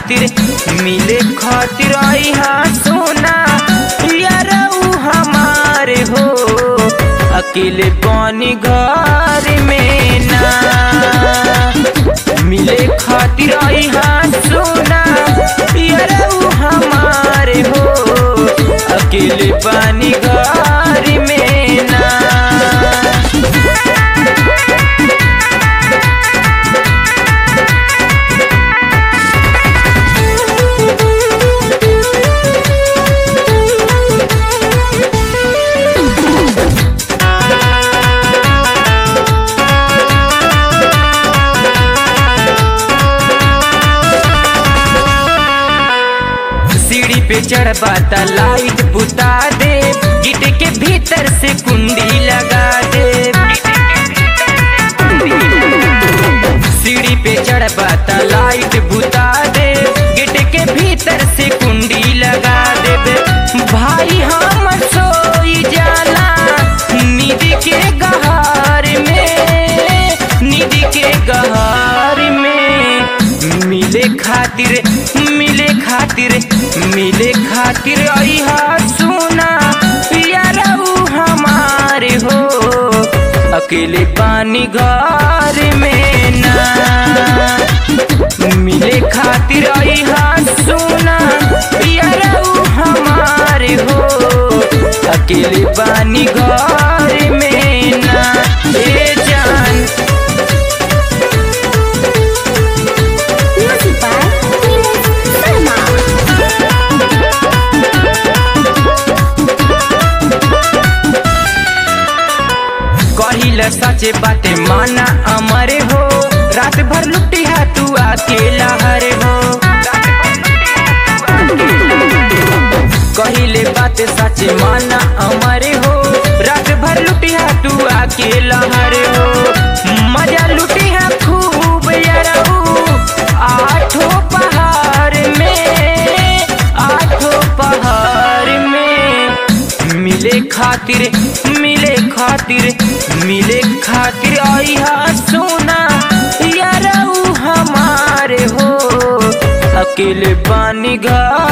खातिर मिले खातिर आई हाँ सोना यारऊ हमारे हो अकेले पानी घर में ना मिले खातिर आई हाँ सोना यारऊ हमारे हो अकेले पानी घर में ना सीढ़ी पे चढ़बा त लाइट बुता दे गिट के भीतर से कुंडी लगा दे सीढ़ी पे चढ़बा त लाइट बुता दे गिट के भीतर से कुंडी लगा दे भाई हम सोई जाला नींद के गहार में नींद के गहार में मिले खातिर मिले खातिर मिले खातिर अहा सुना यारऊ हमारे हो अकेले पानी घर में ना मिले खातिर अहा सुना यारऊ हमारे हो अकेले पानी घर में ना ए जान Music by Nilesh Sharma. कहिल सचे बाटे माना अमर हो रात भर लुटिया तू अकेला हरे हो कहिले बात सचे माना अमर हो रात भर लुटिया तू अकेला हरे हो मजा लुटिया खूब यरऊ आठो पहाड़ में आठो पहाड़ में मिले खातिर मिले खातिर मिले खातिर आई हा सोना यारऊ हमारे हो अकेले पानी घर